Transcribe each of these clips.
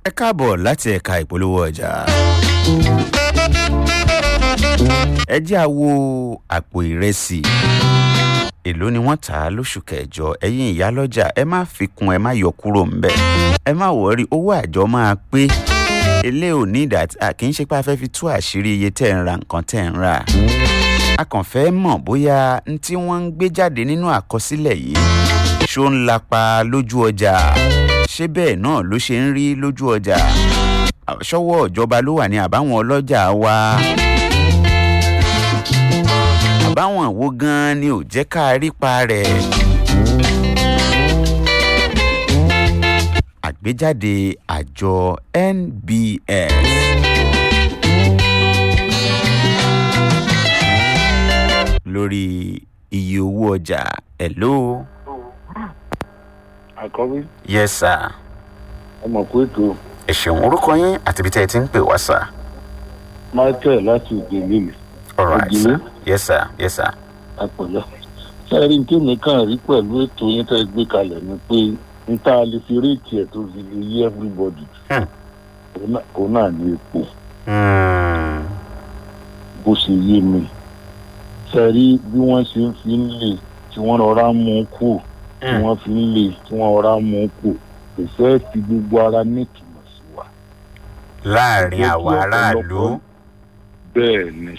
ẹ káàbọ̀ láti ẹ̀ka ìpolówó ọjà. ẹ jẹ́ àwo àpò ìrẹsì èló ni wọ́n tà á lóṣù kẹjọ ẹ̀yin ìyálọ́jà ẹ má fi kún ẹ má yọ kúrò ńbẹ̀ ẹ má wọrí owó àjọ máa pé ilé ò ní ìdá kì í ṣe pé a fẹ́ fi tú àṣírí iye tẹ́ ń ra nǹkan tẹ́ ń rà a kàn fẹ́ mọ̀ bóyá n tí wọ́n ń gbé jáde nínú àkọsílẹ̀ yìí ṣó ń lapa lójú ọjà ṣé bẹ́ẹ̀ náà ló ṣe ń rí lójú ọjà ṣọ́wọ́ ìjọba ló wà ní àbáwọn ọlọ́jà wa àbáwọn wo gan-an ni ò jẹ́ ká rí pa rẹ̀. àgbéjáde àjọ nbs. lórí iye owó ọjà hello. àkọ́bí yes sir. ọmọ kó ètò ẹ ṣeun orúkọ yín àti ibi tẹ́ ẹ ti ń pè wá sir. michael láti òkè lílì alright Ògìlì? sir yes sir yes sir. àpọ̀lọ́. sẹ́ẹ̀rí ní tèmi kàn rí pẹ̀lú ètò yín tẹ́ ẹ gbé kalẹ̀ ni pé n tá a lè fi réèkì ẹ̀ tó fi lè yí everybody Hmm. òun náà- òun náà ní epo Hmm. bó ṣe yé mi sẹ́ẹ̀rí bí wọ́n ṣe ń fi ń lè tí wọ́n rọra mú un kù tí Hmm. wọ́n fi ń lè tí wọ́n rọra mú un kù kò fẹ́ fi gbogbo ara ní ìtumọ̀ sí wa. láàrin Jẹ́ kí àwa aráàlú. ọ̀pọ̀lọpọ̀- bẹ́ẹ̀ ni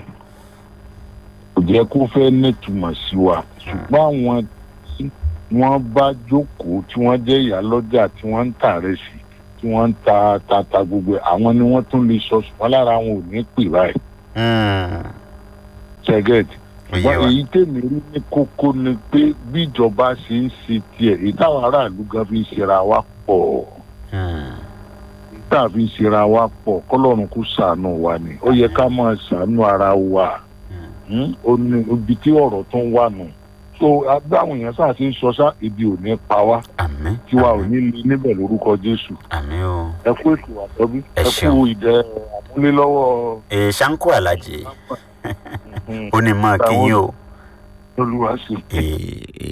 kò jẹ́ kó fẹ́ nítumọ̀ sí wa ṣùgbọ́n àwọn tí wọ́n bá jókòó tí wọ́n jẹ́ ìyálọ́jà tí wọ́n ń tà rẹ̀ sí tí wọ́n ń ta tata gbogbo ẹ̀ àwọn ni wọ́n tún lè sọ ṣùgbọ́n lára wọn ò ní pè báyìí Hmm. ṣẹ́gẹ́tì ó yé ṣùgbọ́n wa. èyí tèmi rí ní kókó ni pé bí ìjọba ṣe ń ṣe tiẹ̀ èyí táwọn aráàlú gan fi ń ṣera wa pọ̀ Hmm. èyí tá a fi ń ṣera wa pọ̀ kọ́lọ́run kó ṣàánú wa ni ó yẹ ká máa ṣàánú ara wa Hmm. ó ní ibi tí ọ̀rọ̀ tó ń wà nù so agbáwọn èèyàn sáà ti ń sọ sá ibi ò ní pa wá àmín. tí wa ò àmín, ní lè níbẹ̀ lórúkọ jésù àmín o. ẹ kú ètò àtọ́bí Ẹ ẹ ṣeun. kú ìdẹ àmúlélọ́wọ́ èè ṣáńkó alájẹ ó ní mọ́ kí yín o. olúwa sí. Èè,